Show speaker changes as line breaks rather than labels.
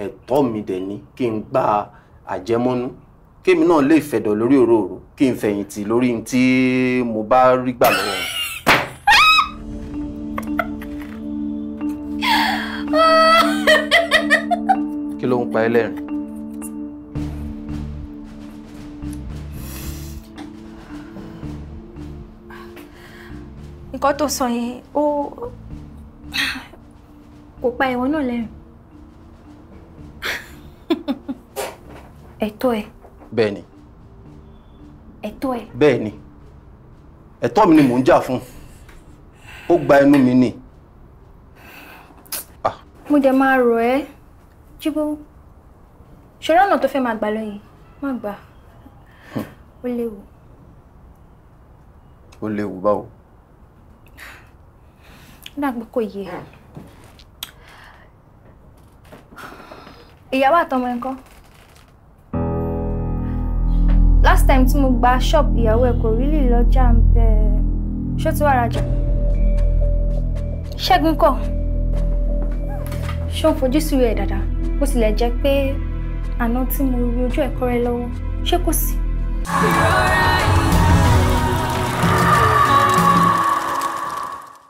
ẹ̀tọ́ mi dẹ̀ ni kí n gba àjẹmọ́nú kémi náà lè fẹ̀dọ̀ lórí òróró kí n fẹ̀yìntì lórí n tí mo bá rí gbà lọ́wọ́ wọn. kí ló ń pa ẹ́ lẹ́rìn?
nǹkan tó sọ yẹn ó kò pa ìwọ náà lẹ́rìn ẹ̀tọ́ ẹ̀
bẹ́ẹ̀ ni
ẹ̀tọ́ ẹ̀
bẹ́ẹ̀ ni ẹ̀tọ́ mi ni mò ń jà fún ó gba ẹnu mi ni
mo dẹ̀ máa rọ̀ ẹ́ jíbó ṣọ́rọ́ ọ̀nà tó fẹ́ máa gbà lọ yìí má gbà ó léwu
ó léwu báwo.
ó dàgbé kò yé ìyàwó àtọmọ ẹ̀ ńkọ́ last time tí mo gba shop ìyàwó ẹ̀ kò rí lè lọ́jà ń bẹ ṣó ti wá rajà ṣẹ́gun kọ́ ṣó ń fojú sí rẹ̀ dáadáa bó tilẹ̀ jẹ́ pé àná tí mo rí ojú ẹ̀kọ́ rẹ lọ́wọ́ ṣé kò sí.
ìrora